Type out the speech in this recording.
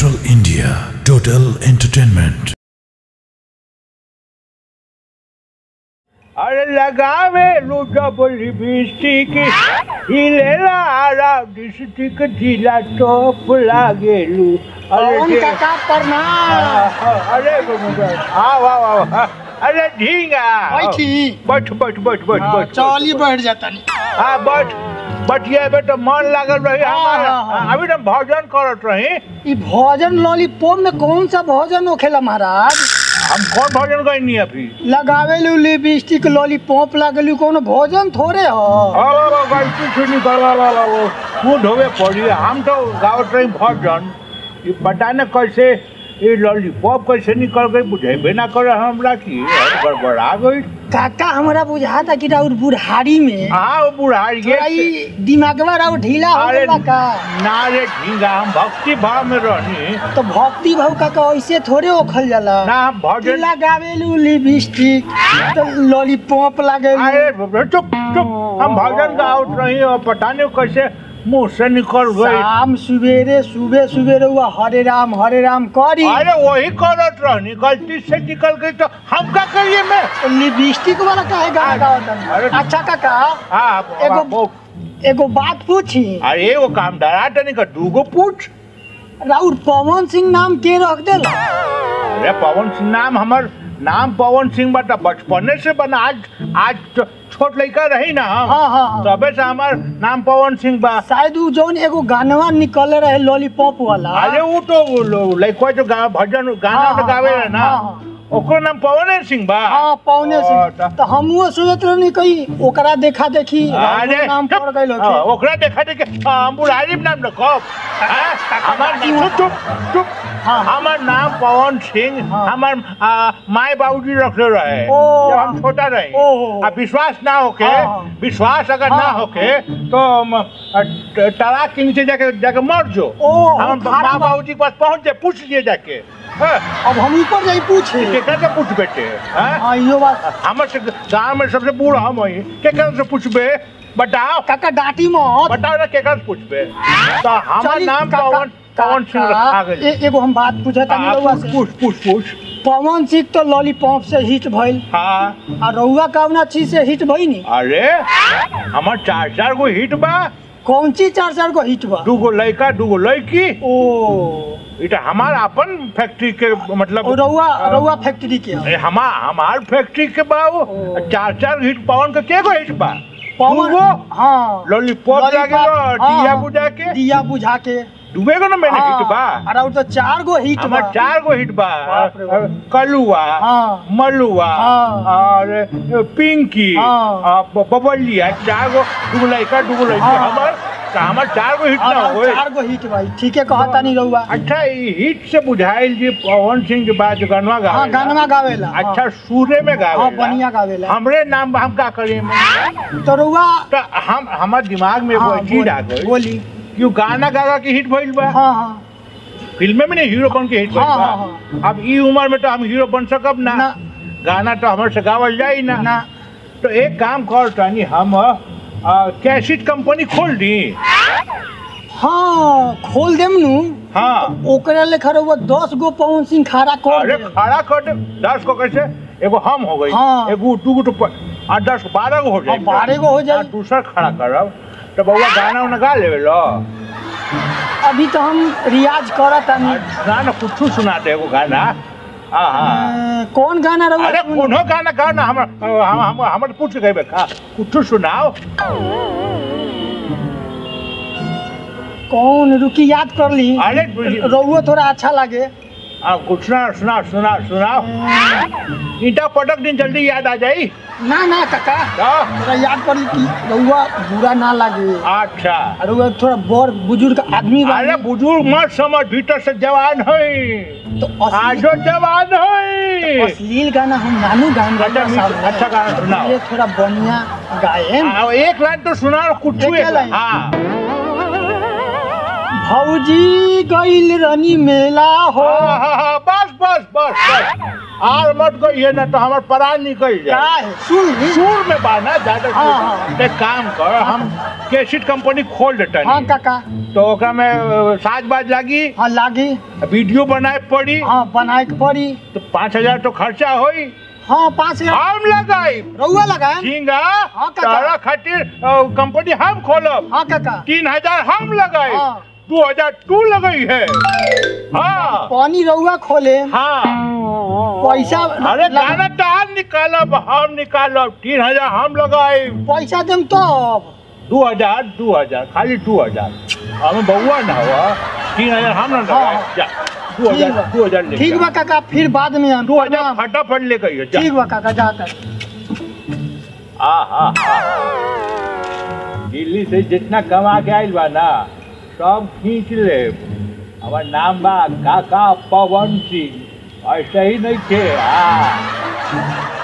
Central India Total Entertainment. अरे लगावे जब लिपस्टिक हिलेला आरा डिस्ट्रिक्ट जिला टॉप लागेलू अरे कौन दे- काका प्रणाम अरे हाँ वाह वाह वाह अरे ढींगा बैठी बैठ बैठ बैठ बैठ हाँ, बैठ चली बैठ जाता हाँ बैठ बैठिए बेटा मन लागल रही हाँ, हमारा हाँ, हाँ। अभी तो भजन करत रही ई भोजन लॉलीपॉप में कौन सा भोजन होखेला महाराज हम कौन भजन करनी अभी लगावे लू लिपस्टिक लॉलीपॉप लागलू कोनो भोजन थोड़े हो गलती से निकल वो मुँह धोवे पड़ी हम तो गावत रही भजन ये पता न कैसे ये लॉलीपॉप कैसे निकल गई बुझेबे ना करे हमरा की गड़बड़ा गई काका हमरा बुझाता कि राउर बुढ़ारी में हाँ वो बुढ़ारी थोड़ा ई दिमागवा राउर ढीला हो अरे गइल का ना रे ढींगा हम भक्ति भाव में रहनी तो भक्ति भाव काका ऐसे थोड़े ओखल जाला ना हम भजन लगावे लू लिपस्टिक तो लॉलीपॉप लागे अरे चुप चुप हम भजन गावत रही और पता नहीं कैसे मुंह से निकल गई शाम सुबेरे सुबह सुबेरे हुआ हरे राम हरे राम करी अरे वही करत रहनी गलती से निकल गई तो हम क्या करिए मैं लिपस्टिक वाला काहे गाना गावत अरे- हन? अच्छा काका हाँ एगो- वो- एगो बात पूछी अरे वो काम डरा नहीं कर दूगो पूछ राउर पवन सिंह नाम के रख देला अरे पवन सिंह नाम हमर नाम पवन सिंह बता बचपने से बना आज आज तो छोट लड़का रही ना हम हाँ हाँ हाँ तबे से हमार नाम पवन सिंह बा शायद उ जौन एगो गानवा निकल रहे लॉलीपॉप वाला अरे वो तो वो लो- लड़का जो गा, भजन गाना हाँ, तो गावे हाँ, है ना हाँ, हाँ। ओकर नाम पवन सिंह बा हाँ पौने ओ, से त- तो हमहुओ सोचत रहनी कहीं ओकरा देखा देखी अरे राउरो नाम चुप, पड़ गइल हाँ, होखे ओकरा देखा देखे हाँ, हम बुढ़ारी में नाम रखब हाँ, हमार चुप चुप चुप हाँ। हमार नाम पवन सिंह हाँ। हमार हमार माए बाबूजी रखले रहे ओ। जब हम छोटा रहे ओ। आ विश्वास ना होके हाँ, हाँ। विश्वास अगर ना हाँ। होके तो हम, अ, ट- तलाक के नीचे जाके जाके मर जो ओ, हम खारा माँ बा- बाबूजी के पास पहुंच जाए पूछ लिए जाके हाँ, अब हम ऊपर जाई पूछे केकरा से पूछ बेटे हाँ? हाँ इहो बात हमर से गांव में सबसे बूढ़ हम हई केकरा से पूछबे बताओ काका डांटी मत बताओ ना केकरा से पूछबे तो हमार चली, नाम काका- पवन पवन सिंह काका, रखा गई ए- एगो हम बात पूछत तानी हाँ, रउआ पूछ से पूछ पूछ पूछ पवन सिंह तो लॉलीपॉप से हिट भइल हाँ आ रउआ कौना चीज से हिट भइनी अरे हमार चार चार गो हिट बा कौन चीज चार चार को हिट बा दूगो लड़का दूगो लड़की ओ इटा हमार अपन फैक्ट्री के मतलब ओ रउआ अ, रउआ फैक्ट्री के ह। अरे हमार हमार फैक्ट्री के बा वो ओ। चार चार हिट पवन के के गो हिट बा पवन दूगो हाँ लॉलीपॉप लॉलीपॉप, लागे हाँ, दिया हाँ। बुझा के दिया बुझा के दुबे को ना मैंने हिट बा हाँ, और तो चार गो हिट बा हमार चार गो हिट बा बाप रे बाप। कलुआ हाँ। मलुआ हाँ। और पिंकी हाँ। आ, ब- बबलिया चार गो दूगो लड़का दूगो लड़की हाँ। हमार तो हमार चार गो हिट और ना और होए चार गो हिट भाई ठीक है कहता नहीं रउआ अच्छा ई हिट से बुझाइल जी पवन सिंह के बाद जो गनवा गा हाँ गानवा गावेला हाँ। अच्छा सूरे में गावे हाँ बढ़िया गावेला हमरे नाम हम का करिए तो रउआ तो हम हमार दिमाग में हाँ, वो चीज आ बोली- गई बोली क्यों गाना गागा के हिट भइल बा हाँ हाँ फिल्म में नहीं हीरो बन के हिट भइल हाँ, बा हाँ, अब ई उम्र में तो हम हीरो बन सकब ना ना गाना तो हमारे से गावल जाई ना ना तो एक काम कर तानी हम आ, कैसेट कंपनी खोल दी हाँ खोल देम नु हाँ ओकरा लेखा रउआ दस गो पवन सिंह खारा कर अरे देम। खड़ा कर दे दस को कैसे एगो हम हो गई हाँ। एगो टू तो प- आठ दस बारह गो हो जाए हाँ, बारह गो हो जाई। दूसरा खड़ा करब तो बउआ गाना उना गा लेवे लो अभी तो हम रियाज करत आ, तानी सुना ना कुछ सुना दे एगो गाना हाँ हाँ अ, कौन गाना रउआ अरे सुन- कोनो गाना गा ना हम हम हम हमर पूछ के गए का कुछ सुनाओ कौन रुकी याद कर ली अरे रउआ थोड़ा अच्छा लगे हाँ कुछ सुना सुना सुना सुनाओ ईटा पटक दिन जल्दी याद आ जाई ना ना काका तो थोड़ा याद कर ली कि रउआ बुरा ना लगे अच्छा और रउआ थोड़ा बड़ बुजुर्ग आदमी बा अरे बुजुर्ग मत समझ भीतर से जवान है तो अश्लील- आजो जवान है अश्लील गाना हम नानू गान अच्छा, मीठ- अच्छा गाना सुनाओ। ये थोड़ा बढ़िया गायन आ, एक लाइन तो सुना कुछ एक लाइन? हाँ भौजी गइल रनी मेला हो हाँ, हाँ, हाँ, बस बस बस बस आर मत कहिए ना तो हमार परान निकल का जाए है सुन ली सूर में बाना ज्यादा हाँ, हाँ। एक काम कर हम केसिट कंपनी खोल देते हाँ काका तो ओकरा में अ, साज बाज लागी हाँ लागी वीडियो बनाए पड़ी हाँ बनाए के पड़ी तो पाँच हजार तो खर्चा होई हाँ पाँच हजार हम लगाई रउआ लगाए झींगा हाँ, काका। तारा खातिर अ, कंपनी हम खोलब हाँ काका तीन हजार हम लगाए हाँ। दो हजार तू लगई है हाँ पानी रउआ खोले हाँ पैसा अरे लगा- गाना तो हम निकालब हम निकालब तीन हजार हम लगाए पैसा देम तब दो हजार दो हजार खाली दो हजार हमें बउआ ना हुआ तीन हजार हम ना लगाए हाँ। जा दो ठीक हजार बा। दो हजार ले ठीक जा। बा काका फिर बाद में हम दो हजार फटाफट लेकर आइए, जा ठीक बा काका जाकर आ हा हा दिल्ली से जितना कमा के आइल बा ना सब खींच ले हमार नाम बा काका पवन सिंह ऐसे ही नहीं थे हाँ